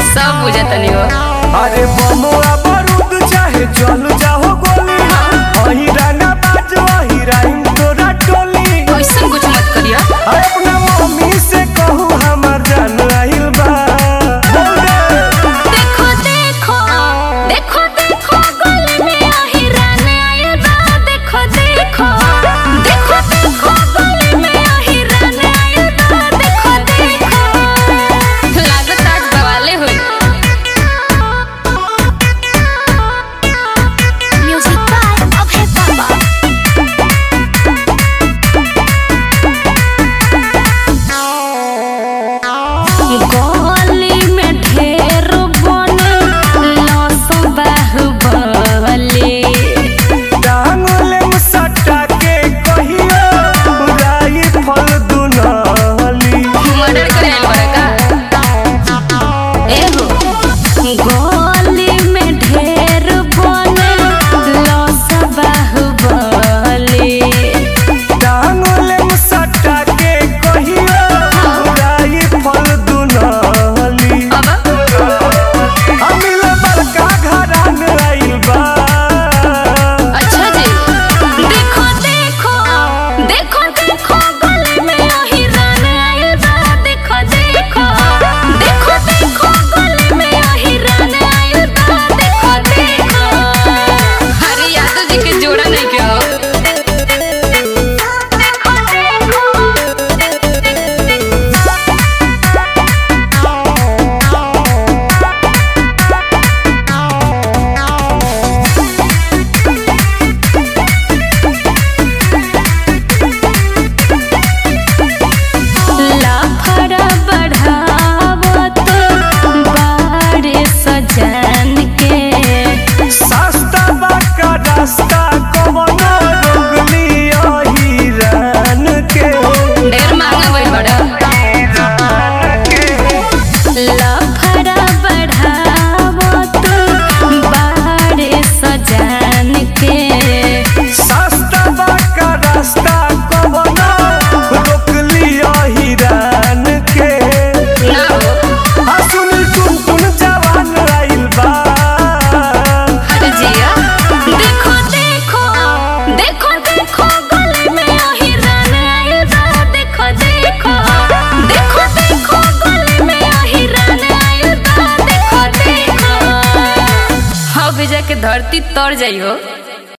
सब बुझतनी हो अरे बमुआ बारूद चाहे चल जाओ गोली वही रंगा बाज वही राइम तोरा टोली ऐसा कुछ मत करिया अरे अपना मम्मी से कहू हमार जान आइल बा बोल दे। देखो देखो देखो देखो गले में आहिरान आयल बा देखो देखो देखो देखो गले में आहिरान आयल बा देखो देखो लागत आज बवाले हुई म्यूजिक बाय अभय बाबा गली में ढेर बने लस बाहुबली टांगले में सटा के कहियो राई फल दुनाली मर्डर करे आइल बड़ा का एगो गली में ढेर बने लस बाहुबली टांगले में सटा के कहियो राई फल दुनाली अब अमिल बड़का घरान आइल बा अच्छा जी देखो देखो देखो देखो गले में आहिरान आइल बा देखो देखो देखो देखो गले में आहिरान आइल बा देखो देखो अरे यादव जी के जोड़ा नहीं क्या हो लाफड़ा बढ़ावत बारे सजन के सस्ता बाका रास्ता कवनो रोगली हिरान के ढेर महंगा भइल बड़ा लाफड़ा बढ़ावत बारे सजन के सस्ता बाका रास्ता कवनो रोकली हिरान के ना हो हसुन टुन टुन जवान आइल बा अरे जिया देखो देखो देखो देखो गले में आहिरान आइल बा देखो देखो देखो देखो गले में आहिरान आइल बा देखो देखो हाँ भेजा के धरती तर जाई हो